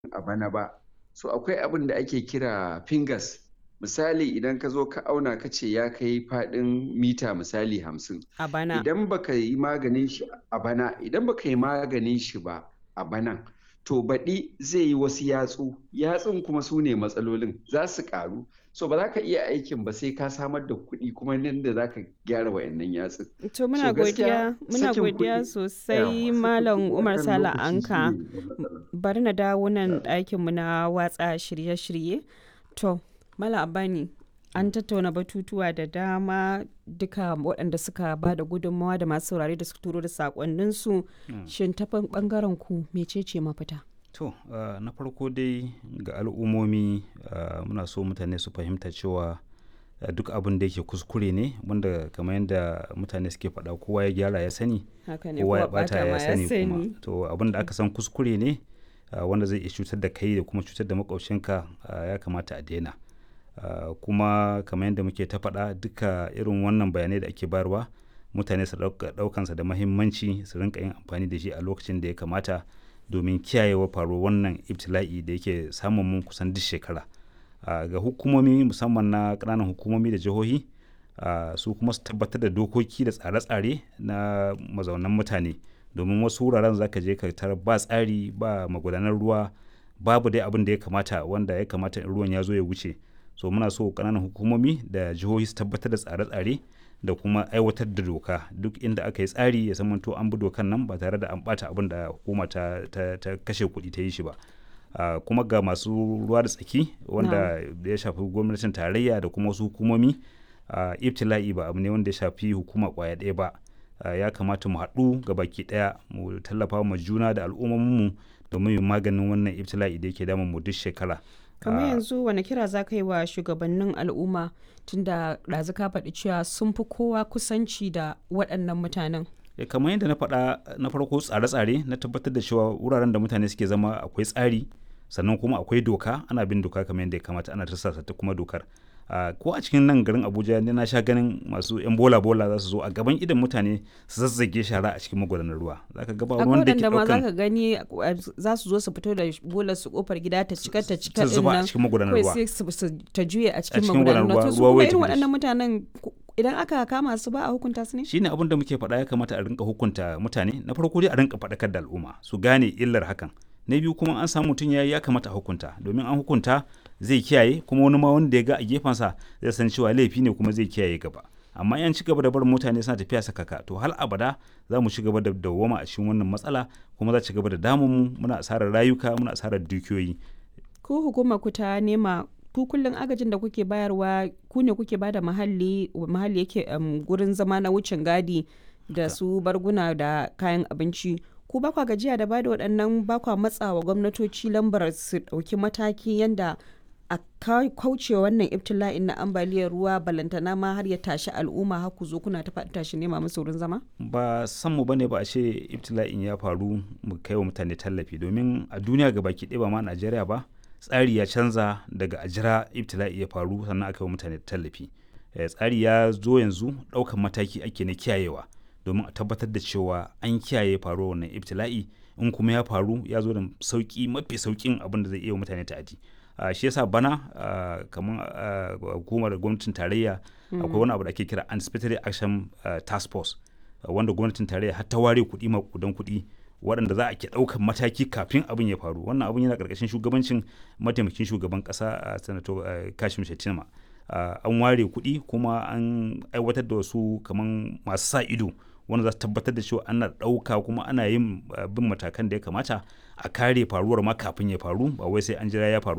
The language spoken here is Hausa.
a bana ba. So akwai abin da ake kira fingers. Misali idan ka zo ka auna ka ce ya kai faɗin mita misali hamsin. A bana. Idan baka yi maganin shi a bana, idan baka yi maganin shi ba a banan, to baɗi zai yi wasu yatsu, yatsun kuma su ne matsalolin za su ƙaru. So ba za ka iya aikin ba sai ka samar da kuɗi kuma nan da za ka gyara wa'annan yatsun. To muna So gaskiya godiya, muna sakin godiya kuɗi sosai yawa Malam sakin kuɗi Umar akan Sala lokaci Anka. shine matsala. Bari na dawo nan ɗakinmu na watsa shirye-shirye. To, Malam Abani, an tattauna batutuwa da dama duka waɗanda suka ba da gudunmawa da masu saurare da suka turo da saƙonninsu. Shin ta ɓangaren ku mecece mafita? To, ah, na farko dai ga al'ummomi ah, muna so mutane su fahimta cewa ah, duk abin da yake kuskure ne wanda kamar yadda mutane suke faɗa kowa ya gyara ya sani Haka ne, kowa ya kowa ɓata ɓata ma ya ya sani kuma sani. to abin da aka san kuskure ne ah, wanda zai iya cutar da kai da kuma cutar da makwabcinka ah, ya kamata a daina Ah, kuma kamar yadda muke ta faɗa duka irin wannan bayanai da ake bayarwa mutane su ɗauka- ɗaukansa da mahimmanci su rinka yin amfani da shi a lokacin da ya kamata domin kiyayewa faruwar wannan ibtila'i da yake samun mun kusan duk shekara Ah, ga hukumomi musamman na ƙananan hukumomi da jihohi ah, su kuma su tabbatar da dokoki da tsare-tsare na mazaunan mutane domin wasu wuraren za ka je ka tarar ba tsari ba magudanar ruwa babu dai abin da ya kamata wanda ya kamata in ruwan ya zo ya wuce so muna so ƙananan hukumomi da jihohi su tabbatar da tsare-tsare da kuma aiwatar da doka duk inda aka yi tsari ya zamanto an bi dokan nan ba tare da an bata abin da hukuma ta, ta, ta kashe kuɗi ta yi shi ba Ah, kuma ga masu ruwa da tsaki wanda ya shafi gwamnatin tarayya da kuma wasu hukumomi ah, ibtila'i ba abu ne wanda ya shafi hukuma kwaya ɗaya ba Ah, ya kamata mu haɗu ga baki ɗaya mu tallafa ma juna da al'ummominmu domin mu maganin wannan ibtila'i da yake damun mu duk shekara kamar Ah, yanzu wani kira za ka yi wa shugabannin al'umma tunda ɗazu ka faɗi cewa sun fi kowa kusanci da waɗannan mutanen Eh, kamar yadda na faɗa na farko tsare-tsare na tabbatar da cewa wuraren da mutane suke zama akwai tsari sannan kuma akwai doka ana bin doka kamar yadda ya kamata ana tarsasa ta kuma dokar Ah, ko a cikin nan garin abuja ne na sha ganin masu yan bola bola za su zo a gaban idan mutane su zazzage shara a cikin magudanar ruwa za ka gaba akwai wanda ke waɗanda ma za ɗaukan ka gani uh, za su zo su fito da bolar su kofar gida ta cika ta cika ta din zuba a nan cikin magudanar kawai ruwa sai su su- ta juye a cikin cikin magudanar magudanar ruwa to su ruwa, ruwa kuma ya irin tafi da shi. waɗannan mutanen ku- idan aka kama su ba a hukunta su ne shine abin da muke faɗa ya kamata a rinka hukunta mutane na farko dai a rinka faɗakar da al'umma su gane illar hakan na biyu kuma an samu mutum ya ya kamata a hukunta domin an hukunta zai kiyaye kuma wani ma wanda ya ga a gefensa zai san cewa laifi ne kuma zai kiyaye gaba amma yan ci gaba da barin mutane suna tafiya sakaka to hal abada za mu ci gaba da dawwama a cikin wannan matsala kuma za ci gaba da damun mu muna asarar rayuka muna asarar dukiyoyi ku hukumar ku ta nema ku kullum agajin da kuke bayarwa ku ne kuke bada mahalli mahalli yake um, gurin zama na wucin gadi da su barguna da kayan abinci ku ba kwa gajiya da bada waɗannan ba kwa matsawa gwamnatoci lambar su ɗauki mataki yanda a ka- kauce wannan ibtila'in na ambaliyar ruwa balantana ma har ya tashi al'umma har ku zo kuna ta faɗi tashi nema musu wurin zama ba san mu bane ba a ce ibtila'in ya faru mu kai wa mutane tallafi domin a duniya ga baki ɗaya ba ma Najeriya ba tsari ya canza daga a jira ibtila'i ya faru sannan aka yi wa mutane tallafi Eh, tsari ya zo yanzu ɗaukan mataki ake na kiyayewa domin a tabbatar da cewa an kiyaye faruwar wannan ibtila'i in kuma ya faru ya zo da sauki mafi saukin abin da zai iya wa mutane ta'adi Ah, shi yasa bana ah, kamar ah, hukumar gwamnatin tarayya akwai wani abu da ake kira anticipatory action ah, task force Uh, wanda gwamnatin tarayya har ta ware kuɗi makudan kuɗi waɗanda za a ke ɗaukan mataki kafin abin ya faru wannan abin yana ƙarƙashin shugabancin mataimakin shugaban ƙasa a sanato uh, kashim shettima Uh, an ware kuɗi kuma an aiwatar da wasu kaman masu sa ido wanda za su tabbatar da cewa ana ɗauka kuma ana yin uh, bin matakan da ya kamata a kare faruwar ma kafin ya faru ba wai sai an jira ya faru